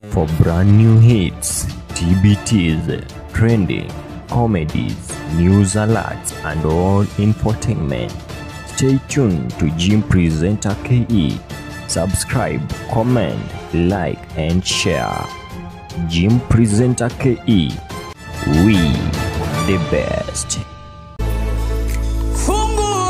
For brand new hits, TBTs, trending, comedies, news alerts, and all infotainment, stay tuned to Jim Presenter KE. Subscribe, comment, like, and share. Jim Presenter KE. We the best. Fungua,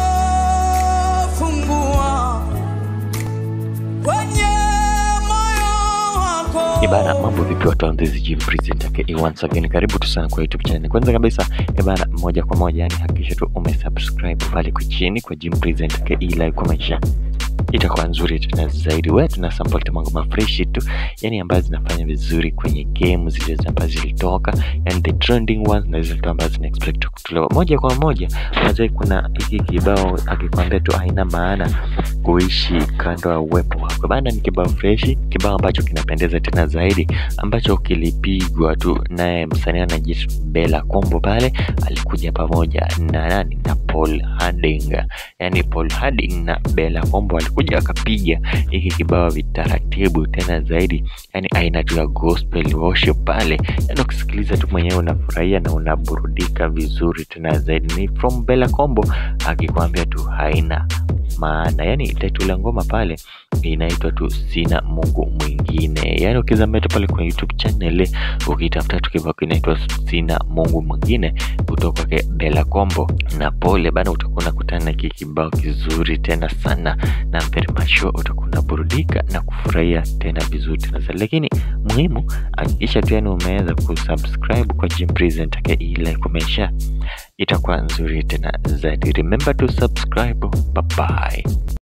fungua kwenye moyo wako. Ibana, mambo vipi watu wa Mbezi Gym Presenter KE once again, karibu tu sana kwa YouTube channel. Kwanza kabisa ibana, moja kwa moja, yani hakikisha tu umesubscribe pale kwa chini kwa Gym Presenter KE, like, comment, share itakuwa nzuri tena zaidi. Wewe tuna support mambo mafreshi tu, yani ambazo zinafanya vizuri kwenye game zile ambazo zilitoka, yani the trending ones na zile tu ambazo zina expect kutolewa moja kwa moja. Unajua kuna hiki kibao akikwambia tu haina maana kuishi kando ya uwepo wako bana, ni kibao freshi, kibao ambacho kinapendeza tena zaidi, ambacho kilipigwa tu naye msanii anajiita Bella Kombo pale, alikuja pamoja na nani na Paul Harding, yani Paul Harding na Bella Kombo alikuja akapiga hiki kibao vitaratibu tena zaidi, yani aina tu ya gospel worship pale, yani ukisikiliza tu mwenyewe unafurahia na unaburudika vizuri tena zaidi. Ni from Bella Kombo akikwambia tu haina maana yani title ya ngoma pale inaitwa tu sina mungu mwingine yani ukizambia tu pale kwenye youtube channel ukitafuta tu kibao kinaitwa sina mungu mwingine kutoka kwake bela kombo na pole bana utakuwa unakutana na hiki kibao kizuri tena sana na very much sure utakuwa unaburudika na kufurahia tena vizuri tena zaidi lakini muhimu hakikisha tu yani umeweza kusubscribe kwa Jim Presenter KE like kumesha itakuwa nzuri tena zaidi remember to subscribe bye bye